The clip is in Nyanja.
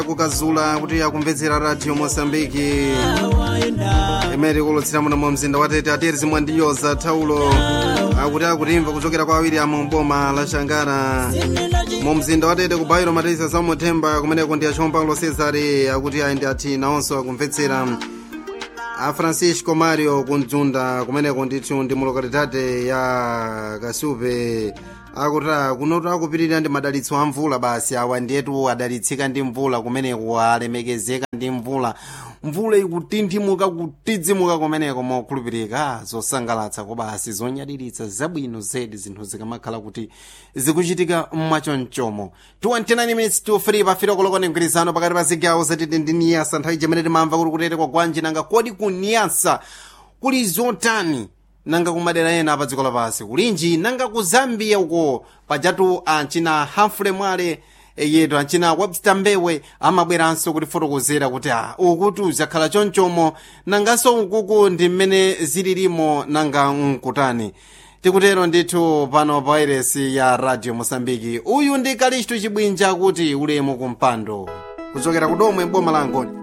kukazula kuti akumvetsera radio mosambiki imene ikulutsira muno mu mzinda wa tete atiyeri zimwe ndiyoza thaulo akuti akutimva kuchokera kwa awiri amu boma la shangara mu mzinda wa tete kubayiro matisa samuthemba kumeneko ndi achompa paulo cesare akuti ayi ndi ati nawonso akumvetsera a francisco mario kunjunda kumeneko ndithu ndi mu lokalidade ya kasupe akuti kunotu akupitirira ndi madalitso a mvula basi awa ndiyetu adalitsika ndi mvula kumeneko alemekezeka ndi mvula mvula ikutinthimula kutidzimuka kumeneko mokhulupirika zosangalatsa kobasi zonyadiritsa zabwino zedi zinthu zikamakhala kuti zikuchitika mwachonchomo 29 minutes to 3 pafika kulokoni mgwirizano pakati pa zigawo zatiti ndi niyasa nthawi jimene timamva kuti kutete kwa gwanji nanga kodi ku niyasa kuli zotani nanga kumadera ena pa dziko lapansi kulinji nanga ku zambia uko pajatu ancina hamfule mwale yetu ancina webster mbewe amabweranso kutifotokozera kuti a ukuti uzakhala chonchomo nanganso ukuku ndi mmene zililimo nanga nkutani tikutero ndithu pano pa wairesi ya radio mosambiki uyu ndi kalistu chibwinja kuti ulemu kumpando kuchokera kudomwe boma la ngoni